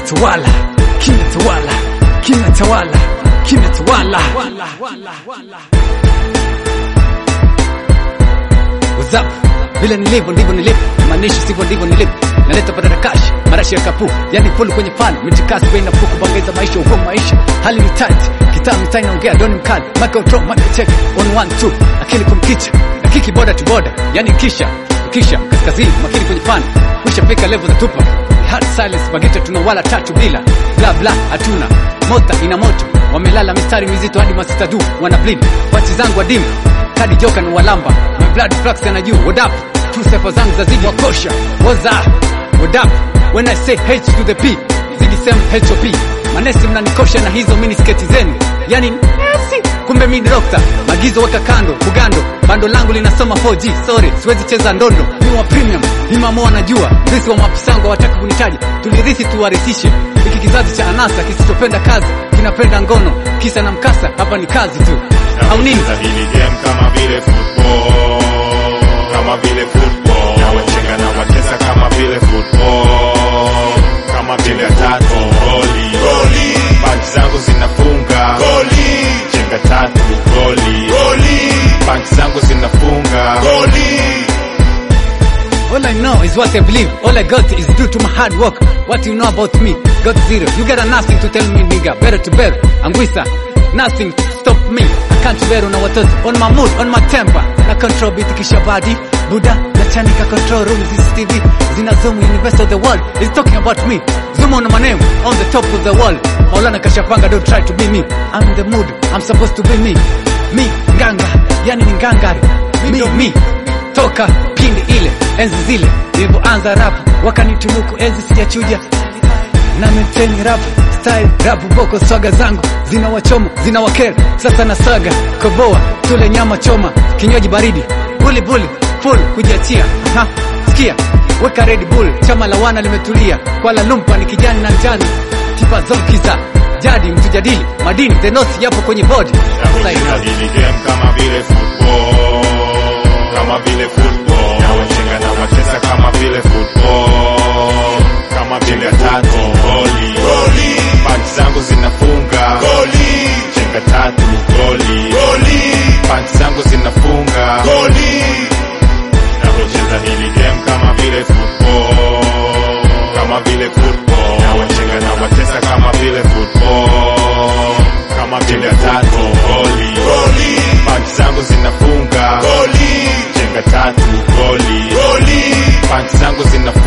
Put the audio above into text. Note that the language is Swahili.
kimetawala kimetawala kimetawala kimetawala What's up? Vile nilivyo ndivyo nilivyo, maanishi sivyo ndivyo nilivyo. Naleta badala cash, marashi ya kapu, yani full kwenye fan, mitikasi bei nafuu kubangaiza maisha, uko maisha. Hali ni tight, kitaa mitaa inaongea, doni mkali, Michael Tro, Michael check, on one two, akili kumkicha, na kiki boda to boda, yani kisha, kisha, kaskazini, makini kwenye fan, kusha fika level za tupa. Hard silence, bageta tuna wala tatu bila, bla bla hatuna, mota ina moto, wamelala mistari mizito hadi masita du, wana bleed, pachi zangu adimu, kadi joka na walamba my blood flux na juu what up two sefa zangu za zidi wakosha what's up what up when i say h to the p zidi same hop manesi mnanikosha na hizo mini sketi zenu yani nasi kumbe mi ni dokta magizo weka kando kugando bando langu linasoma 4g sorry siwezi cheza ndondo ni wa premium ni mamo wanajua sisi wa mapisango hawataka kunitaja tulirithi tuwarithishe hiki kizazi cha anasa kisichopenda kazi kinapenda ngono kisa na mkasa hapa ni kazi tu au nini Nacheza hili game kama vile football, kama vile football. Na wachenga na watesa kama vile football, kama vile tatu goli goli. Punch zangu zinafunga goli, chenga tatu goli goli. Punch zangu zinafunga goli. All I know is what I believe. All I got is due to my hard work. What you know about me? Got zero. You got nothing to tell me, nigga. Better to better. Angwisa. Nothing to stop me. I can't bear on watoto. On my mood, on my temper. Na control beat kisha body. Buddha, na chanika control room. This TV. Zina zoom universe of the world. Is talking about me. Zoom on my name. On the top of the wall. Maulana kashapanga, don't try to be me. I'm in the mood. I'm supposed to be me. Me, nganga. Yani ni ngangari. Me, me toka pindi ile enzi zile nilivyoanza rap wakanitunuku enzi sijachuja na maintain rap style rap boko swaga zangu zina wachomo zina wakera sasa na saga koboa tule nyama choma kinywaji baridi buli buli full kujiachia ha sikia weka red bull chama la wana limetulia kwala lumpa ni kijani na njani tipa zolkiza jadi mtujadili madini the north yapo kwenye bodi Nacheza hili game kama vile football, kama vile football. Na wachenga na watesa kama vile football, kama vile tatu goli goli. Punch zangu zinafunga goli, chenga tatu goli goli. Punch zangu zinafunga goli. Napocheza hili game kama vile football, kama vile football. Na wachenga na watesa kama vile football, kama vile tatu goli goli. Punch zangu zinafunga goli, chenga tatu goli goli. Punch zangu zinafunga